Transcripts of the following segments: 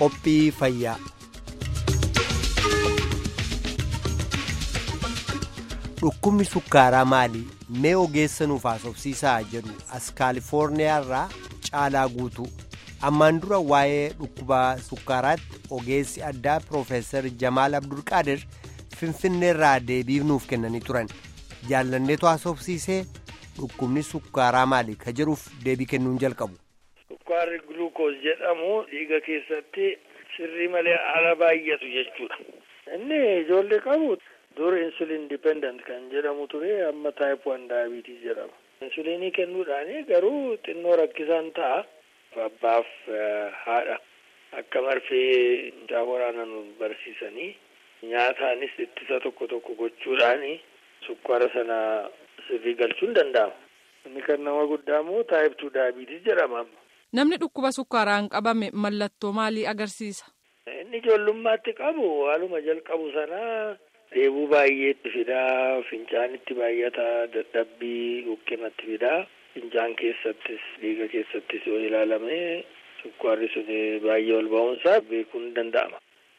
qophii fayyaa. Dhukkubni sukkaaraa maali? Mee ogeessa nuuf haasofsiisaa jedhu as kaalifoorniyaa irraa caalaa guutuu. Ammaan dura waa'ee dhukkuba sukkaaraatti ogeessi addaa Piroofeesar Jamaal Abdulqaadir Finfinneerraa deebii nuuf kennanii turan. Jaallanneetu haasofsiisee dhukkubni sukkaaraa maali? Ka jedhuuf deebii kennuun jalqabu. Sukkaarri guluukoos jedhamu dhiiga keessatti sirrii malee ala baay'atu jechuudha. Inni ijoollee qabu dur insulin dipendent kan jedhamu ture amma taayip wan daayibiitii jedhama. Insulinii kennuudhaan garuu xinnoo rakkisaan ta'a. Abbaaf haadha akka marfee mucaa waraanan barsiisanii nyaataanis ittisa tokko tokko gochuudhaan sukkaara sana sirrii galchuun danda'ama. Inni kan nama guddaa immoo taayip tuu daayibiitii jedhama. Namni dhukkuba sukkaaraan qabame mallattoo maalii agarsiisa? Inni ijoollummaatti qabu haaluma jalqabu sanaa dheebuu baay'eetti fidaa, fincaanitti baay'ata, dadhabbii huqqinatti fidaa. Fincaan keessattis dhiiga keessattis yoo ilaalame sukkaarri sun baay'ee ol ba'uunsaa beekuun ni danda'ama.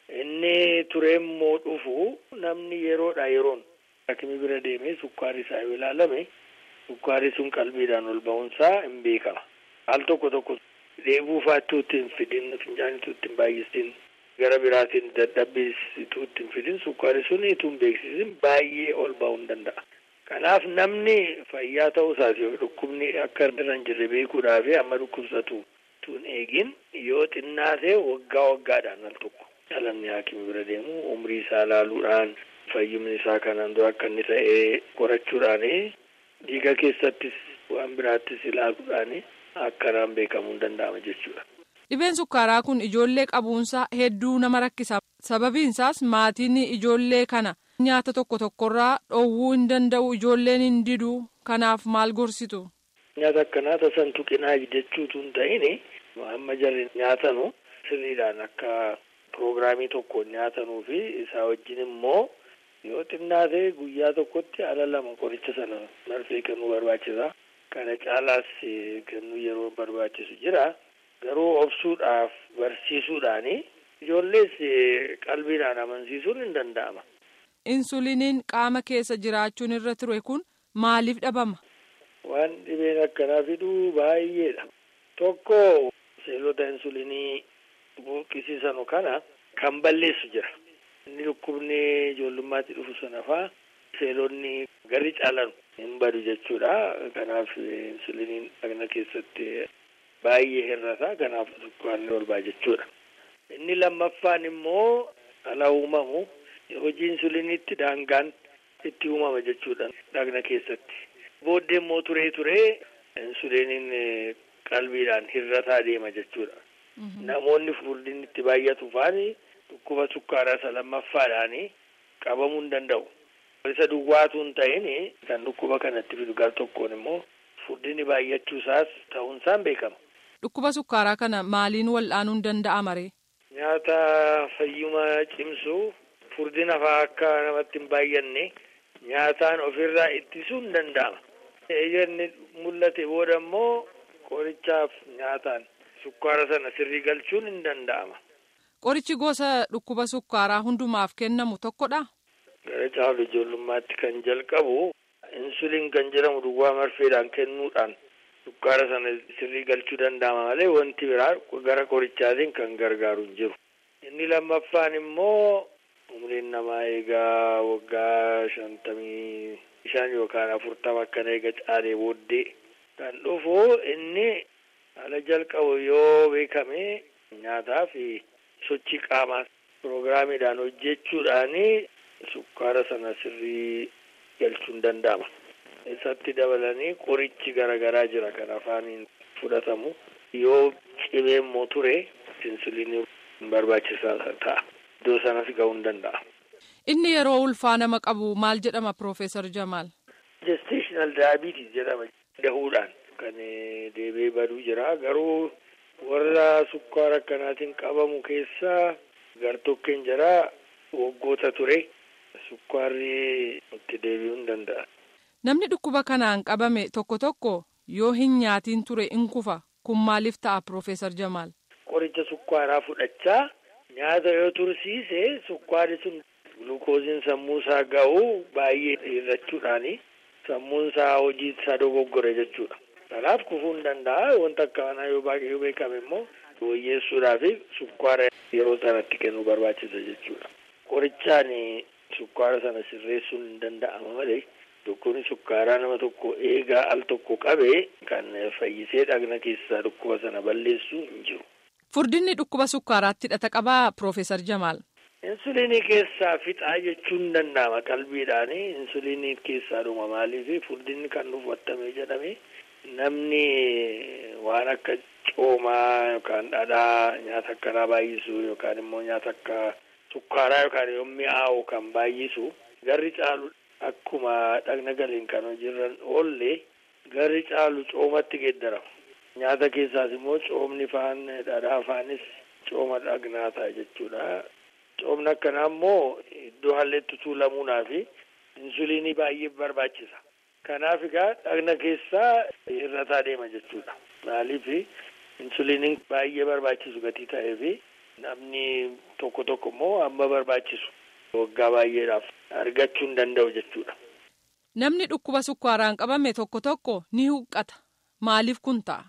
Inni turee immoo dhufu namni yeroodha yeroon hakimi bira deemee sukkaarri isaa yoo ilaalame sukkaarri sun qalbiidhaan ol ba'uunsaa hin beekama. Al tokko tokko dheebuu faattuu ittiin fidin fincaanitu ittiin baay'istiin gara biraatiin dadhabbiitu ittiin fidin sukkaarri sun ituu hin beeksisin baay'ee ol ba'uu ni danda'a. Kanaaf namni fayyaa ta'uu isaati dhukkubni akka irra hin jirre beekuudhaaf amma dhukkubsatu tun eegin yoo xinnaate waggaa waggaadhaan al tokko dhalamni haakimi bira deemu umrii isaa laaluudhaan fayyumni isaa kanaan dura akka inni ta'ee qorachuudhaan dhiiga keessattis waan biraattis ilaaluudhaan akkanaan beekamuu hin danda'ama jechuudha. Dhibeen sukkaaraa kun ijoollee qabuunsaa hedduu nama rakkisa. Sababiin isaas maatiin ijoollee kana nyaata tokko tokkorraa dhoowwuu hin danda'u ijoolleen hin didu kanaaf maal gorsitu. Nyaata akkanaa tasan tuqinaa jechuutu hin ta'in amma jarri nyaatanu sirriidhaan akka piroogiraamii tokkoon nyaatanuu fi isaa wajjin immoo yoo xinnaate guyyaa tokkotti ala lama qoricha sana marfee kennuu barbaachisa. Kana caalaas kennuu yeroo barbaachisu jira. Garuu obsuudhaaf barsiisuudhaani ijoollees qalbiidhaan amansiisuun hin danda'ama. Insuliniin qaama keessa jiraachuun irra ture kun maaliif dhabama? Waan dhibeen akkanaa fiduu baay'eedha. Tokko seelota insulinii buqqisiisanu kana kan balleessu jira. Inni dhukkubni ijoollummaatti dhufu sana faa seelonni garri caalan hin badu jechuudha. Kanaaf insuliniin dhagna keessatti baay'ee hir'ata. Kanaaf sukkaarri ol ba'a jechuudha. Inni lammaffaan immoo ala uumamu hojii insuliniitti daangaan itti uumama jechuudha dhagna keessatti. Booddee immoo turee turee insuliniin qalbiidhaan hir'ataa deema jechuudha. Namoonni furdinni itti baay'atu faani dhukkuba sukkaaraa isa lammaffaadhaan qabamuu hin danda'u. Isa duwwaatu hin ta'in kan dhukkuba kanatti fidu gar tokkoon immoo furdinni baay'achuu isaas ta'uun isaan beekama. Dhukkuba sukkaaraa kana maaliin wal'aanuun danda'ama ree? Nyaata fayyuma cimsu furdina fa'aa akka namatti hin baay'anne nyaataan ofirraa ittisuun danda'ama. Eeyyamni mul'ate booda immoo qorichaaf nyaataan sukkaara sana sirrii galchuun hin danda'ama. Qorichi gosa dhukkuba sukkaaraa hundumaaf kennamu tokkodha. Gara caalu ijoollummaatti kan jalqabu insuliin kan jedhamu duwwaa marfeedhaan kennuudhaan sukkaara sana sirrii galchuu danda'ama malee wanti biraa gara qorichaatiin kan gargaaru hin jiru. Inni lammaffaan immoo umriin namaa eegaa waggaa shantamii shan yookaan afurtama akkana eega caalee booddee kan dhufu inni ala jalqabu yoo beekame nyaataa fi sochii qaamaa piroogiraamiidhaan hojjechuudhaan sukkaara sana sirrii galchuun danda'ama. Isatti dabalanii qorichi garaagaraa jira kan afaaniin fudhatamu yoo cimee immoo ture insuliinii barbaachisaa ta'a. Iddoo sanas ga'uu hin danda'a. Inni yeroo ulfaa nama qabu maal jedhama Piroofeesar Jamaal? Gestational diabetes jedhama dahuudhaan kan deebi'ee baduu jira garuu warra sukkaara akkanaatiin qabamu keessaa gartokkeen jira waggoota ture sukkaarri itti deebi'uu hin danda'a. Namni dhukkuba kanaan qabame tokko tokko yoo hin nyaatiin ture in kufa kun maaliif ta'a Piroofeesar Jamaal? qoricha sukkaaraa fudhachaa nyaata yoo tursiise sukkaari sun gulukooziin sammuu isaa ga'u baay'ee hirrachuudhaani sammuun isaa hojii isaa dogoggore jechuudha. Kanaaf kufuu hin danda'a wanta akka kanaa yoo baay'ee beekame immoo wayyeessuudhaaf sukkaara yeroo sanatti kennuu barbaachisa jechuudha. Qorichaan sukkaara sana sirreessuun hin danda'ama malee dhukkubni sukkaaraa nama tokko eegaa al tokko qabee kan fayyisee dhagna keessaa dhukkuba sana balleessu hin jiru. Furdinni dhukkuba sukkaaraatti hidhata qabaa Piroofeesar Jamaal. Insuliinii keessaa fixaa jechuun danda'ama qalbiidhaan insuliinii keessaa dhuma maaliif furdinni kan dhufatame jedhame namni waan akka coomaa yookaan dhadhaa nyaata akkanaa baay'isu yookaan immoo nyaata akka sukkaaraa yookaan yoo mi'aawu kan baay'isu garri caalu akkuma dhagna galiin kan hojiirran oolle garri caalu coomatti geeddarama. Nyaata keessaas immoo coomni faan dhadhaa faanis cooma dhagnaa ta'a jechuudha. Coomni akkanaa immoo iddoo halleetti tuulamuunaa fi insuliinii baay'ee barbaachisa. Kanaaf egaa dhagna keessaa hir'ataa deema jechuudha. Maaliif insuliiniin baay'ee barbaachisu gatii ta'ee fi namni tokko tokko immoo amma barbaachisu waggaa baay'eedhaaf argachuu hin danda'u jechuudha. Namni dhukkuba sukkaaraan qabame tokko tokko ni huqqata. Maaliif kun ta'a?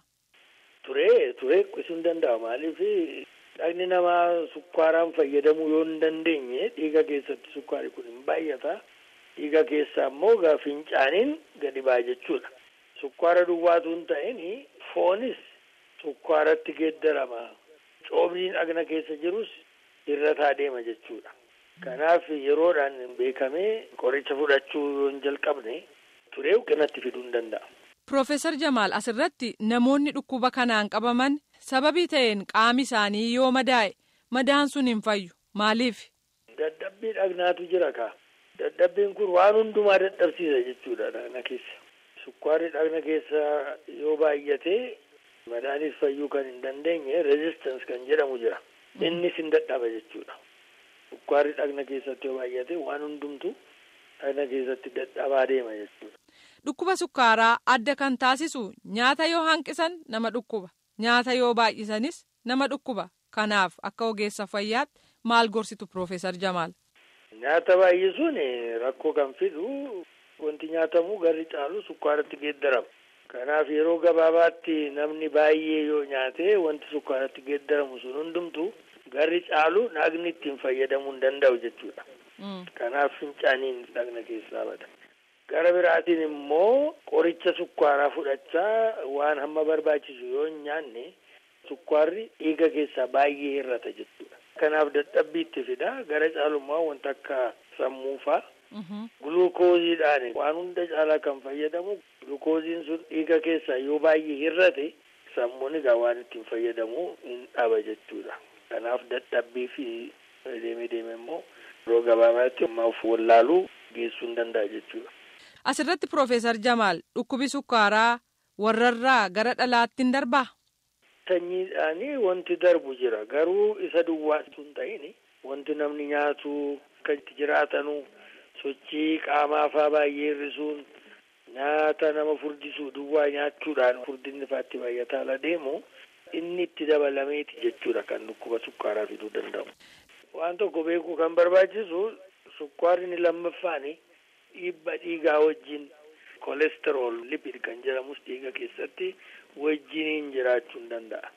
Turee turee qisuu hin danda'u. Maaliif dhagni namaa sukkaaraan fayyadamuu yoo hin dandeenye dhiiga keessatti sukkaari kun hin baay'ata. Dhiiga keessaa immoo gaa fincaaniin gadi ba'a jechuudha. Sukkaara duwwaatu hin ta'in foonis sukkaaratti geeddarama. Coomniin dhagna keessa jirus hir'ataa deema jechuudha. Kanaaf yeroodhaan beekamee qoricha fudhachuu yoo hin jalqabne turee huqqinatti fiduu hin danda'a. Piroofeesar Jamaal asirratti namoonni dhukkuba kanaan qabaman sababii ta'een qaami isaanii yoo madaa'e madaan sun hin fayyu maaliif? Dadhabbii dhagnaatu jira kaa. Dadhabbiin kun waan hundumaa dadhabsiisa jechuudha dhagna keessa. Sukkaarri dhagna keessa yoo baay'ate madaanis fayyuu kan hin dandeenye reezistans kan jedhamu jira. Innis hin dadhaba jechuudha. Sukkaarri dhagna keessatti yoo baay'ate waan hundumtu dhagna keessatti dadhabaa deema jechuudha. Dhukkuba sukkaaraa adda kan taasisu nyaata yoo hanqisan nama dhukkuba. Nyaata yoo baay'isanis nama dhukkuba. Kanaaf akka ogeessa fayyaatti maal gorsitu Piroofeesar Jamaal? Nyaata baay'isuun rakkoo kan fidu wanti nyaatamu garri caalu sukkaaratti geeddarama. Kanaaf yeroo gabaabaatti namni baay'ee yoo nyaate wanti sukkaaratti geeddaramu sun hundumtu garri caalu dhagni ittiin fayyadamuu hin danda'u jechuudha. Kanaaf fincaaniin dhagna keessaa bada. Gara biraatiin immoo qoricha sukkaaraa fudhachaa waan hamma barbaachisu yoo hin nyaanne sukkaarri dhiiga keessaa baay'ee hir'ata jechuudha. Kanaaf dadhabbii itti fida gara caalummaa wanta akka sammuu fa'a. Gulukooziidhaan waan hunda caalaa kan fayyadamu gulukooziin sun dhiiga keessaa yoo baay'ee hir'ate sammuun egaa waan ittiin fayyadamu hin dhaba jechuudha. Kanaaf dadhabbii fi deemee deemee immoo yeroo gabaabaatti ammaaf wallaaluu geessuu hin danda'a jechuudha. Asirratti Piroofeesar Jamaal dhukkubi sukkaaraa warrarraa gara dhalaatti hin darbaa? Sanyiidhaanii wanti darbu jira garuu isa duwwaatu hin ta'in wanti namni nyaatu akka itti jiraatanu sochii qaamaafaa baay'ee hir'isuun nyaata nama furdisuu duwwaa nyaachuudhaan furdinni faatti baay'ataa ala deemu inni itti dabalameeti jechuudha kan dhukkuba sukkaaraa fiduu danda'u. Waan tokko beekuu kan barbaachisu sukkaarri lammaffaani dhiibba dhiigaa wajjin kolesterool lipid kan jedhamus dhiiga keessatti wajjiniin jiraachuu hin danda'a.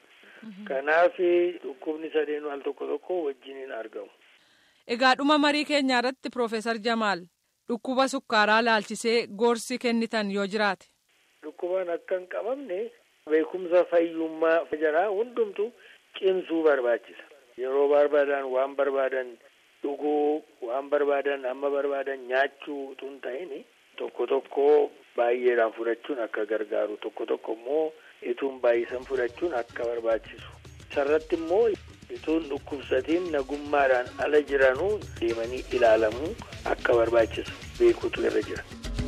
Kanaaf dhukkubni sadeenuu al tokko tokko wajjiniin argamu. Egaa dhuma marii keenyaa irratti Piroofeesar Jamaal dhukkuba sukkaaraa laalchisee gorsi kennitan yoo jiraate. Dhukkubaan akka hin qabamne beekumsa fayyummaa jaraa hundumtu cimsuu barbaachisa. Yeroo barbaadan waan barbaadan dhuguu waan barbaadan amma barbaadan nyaachuu utuu hin ta'in tokko tokko baay'eedhaan fudhachuun akka gargaaru tokko tokko immoo ituun baay'isan fudhachuun akka barbaachisu. Sarratti immoo ituun dhukkubsatiin nagummaadhaan ala jiranuu deemanii ilaalamuu akka barbaachisu beekuutu irra jira.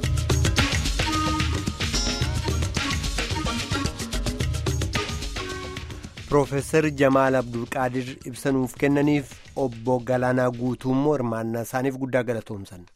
Piroofeesar Jamaal Abdulqaadir ibsa nuuf kennaniif obbo Galaanaa Guutuu immoo hirmaannaa isaaniif guddaa galatoomsan.